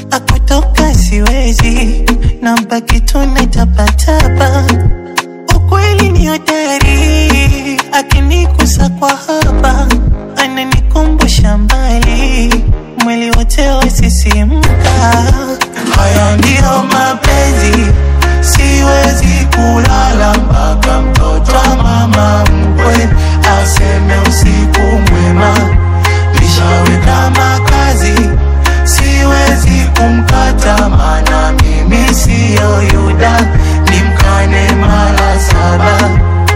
akutoka siwezi, nabaki tu natapatapa. Ukweli ni hodari, akinigusa kwa hapa ananikumbusha mbali, mwili wote wasisimka. Haya ndiyo mapenzi, siwezi kulala mpaka mtoto wa mama mkwe aseme usiku mwema. Nishaweka makazi, siwezi kumkata, maana mimi siyo Yuda, nimkane mara saba.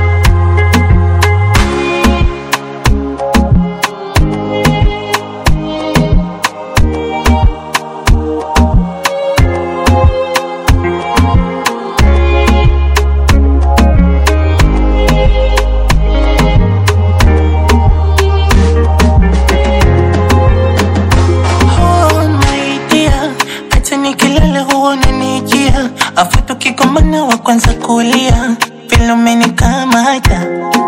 Oh my dear, hata nikilala huwa unanijia, afu tukigombana wa kwanza kulia, vile umenikamata.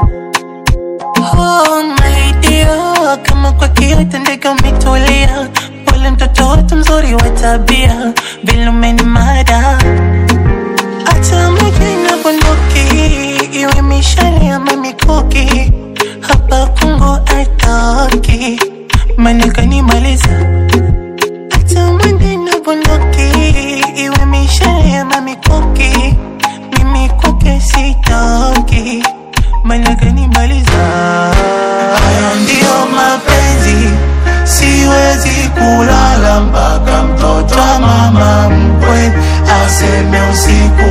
Oh my dear, kama kwa kiota ndege umetulia, pole mtoto wetu mzuri wa tabia, vile umenimada. Hata mji na bunduki, iwe mishale ama mikuki, hapa Kongo atoki, maana kanimaliza hata mwende na bunduki iwe mishale ama mikuki, mimi kwake sitoki, maana kanimaliza. Haya ndiyo mapenzi, siwezi kulala mpaka mtoto wa mama mkwe aseme usiku